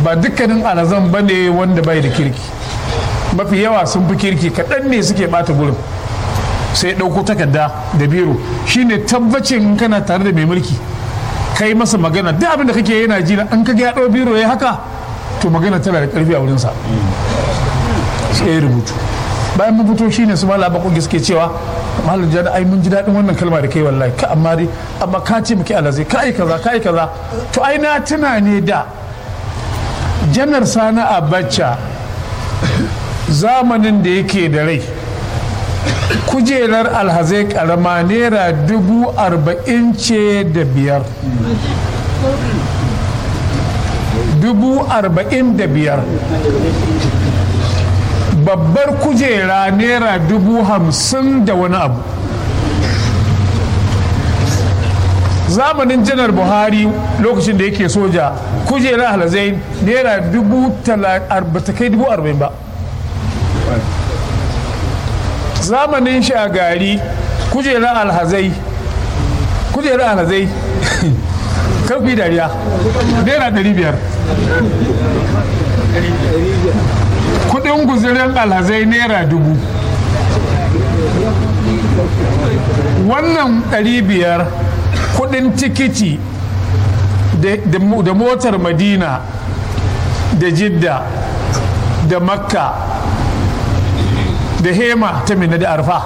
ba dukkanin alazan ba ne wanda bai da kirki mafi yawa sun fi kirki kaɗan ne suke ɓata gurin sai ɗauko takarda da biro shine tabbacin kana tare da mai mulki kai masa magana duk abin da kake yana ji an kaga ya ɗau biro ya haka to magana tana da ƙarfi a wurinsa sai ya rubutu bayan mun fito shine su malaba kogi suke cewa malam jada ai mun ji daɗin wannan kalma da kai wallahi ka amma dai amma ka ce muke alazai ka yi kaza ka yi kaza to ai na tuna ne da janar sani abacha zamanin da yake da rai kujerar alhazai karama naira dubu arba'in ce da biyar dubu arba'in da biyar babbar kujera naira dubu hamsin da wani abu zamanin janar buhari lokacin da yake soja kujera halazai naira dubu ta kai dubu arba'in ba zamanin shagari kujera alhazai kujera alhazai karfi dariya naira ɗari biyar kudin guzirin alhazai naira dubu wannan ɗari biyar kudin tikiti da motar madina da jidda da makka da hema ta mina da arfa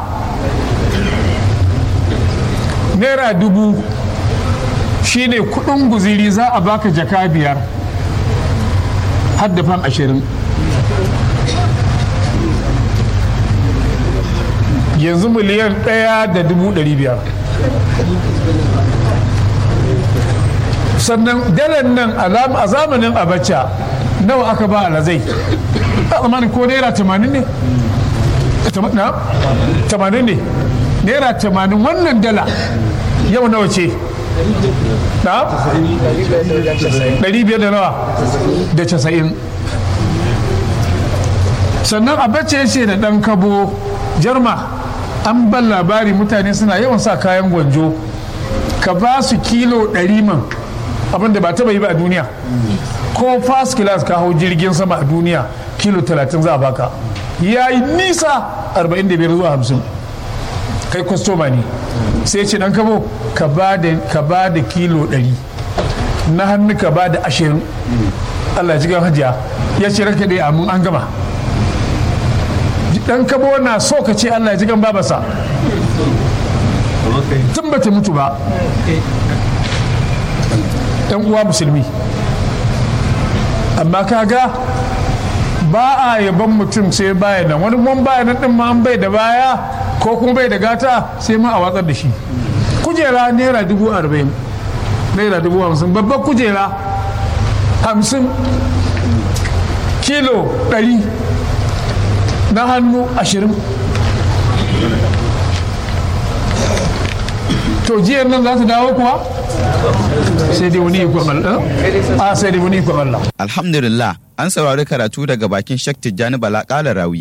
naira dubu shine kudin guziri za a baka jaka biyar haddafan ashirin yanzu miliyan ɗaya da dubu ɗari biyar sannan dalar nan a zamanin abacha nawa aka ba alazai a zamanin ko naira tamanin ne tamanin ne naira tamanin wannan dala yau nawa ce na? ɗari biyar da nawa da casa'in sannan abacha ya ce da ɗan kabo jarma an ban labari mutane suna yawan sa kayan gwanjo ka ba su kilo ɗari man abinda ba taba yi ba a duniya ko first class ka hau jirgin sama a duniya kilo 30 za a baka ya yi nisa 45 zuwa 50 kai kwastoma ne sai ce dan kabo ka ba da kilo 100 na hannu ka ba da 20 Allah ya jigan hajiya ya ce raka dai amin an gama dan kabo na so ka ce Allah ya jigan babasa tun ba ta mutu ba yan uwa musulmi amma kaga ba a yaban mutum sai baya nan wani kuma baya nan din ma an bai da baya ko kuma bai da gata sai ma a watsar da shi kujera naira dubu arba'in naira dubu hamsin babbar kujera hamsin kilo ɗari na hannu ashirin to jiyar nan za ta dawo kuwa sai dai wani ikon Allah a sai dai wani ikon Allah Alhamdulillah an saurari karatu daga bakin Sheikh Tijjani Bala Kala Rawi.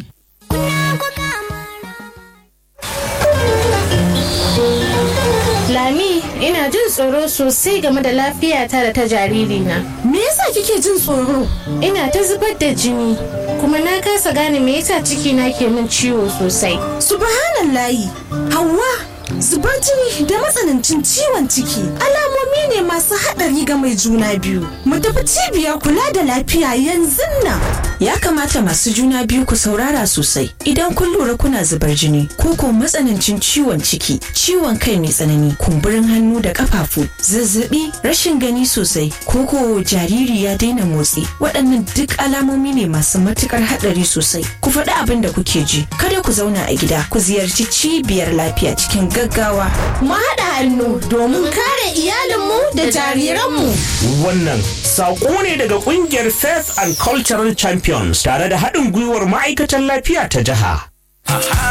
Lami, ina jin tsoro sosai game da lafiyata da ta jaririna. Me yasa kike jin tsoro? Ina ta zubar da jini, kuma na kasa gane me yasa cikina ke min ciwo sosai. Subhanallahi, Hauwa, zubar jini da matsanancin ciwon ciki alamomi ne masu haɗari ga mai juna biyu. Mu tafi cibiyar kula da lafiya yanzu nan. Ya kamata masu juna biyu ku saurara sosai idan kun lura kuna zubar jini ko ko matsanancin ciwon ciki, ciwon kai mai tsanani, kumburin hannu da kafafu, zazzabi, rashin gani sosai, ko ko jariri ya daina motsi. Waɗannan duk alamomi ne masu matukar haɗari sosai. Ku faɗi abin da kuke ji. Kada ku zauna a gida, ku ziyarci cibiyar lafiya cikin gaggawa. Mu haɗa hannu domin kare iyalinmu da jariranmu. Wannan saƙo ne daga ƙungiyar Faith and Cultural Champions tare da haɗin gwiwar ma'aikatan lafiya ta jiha.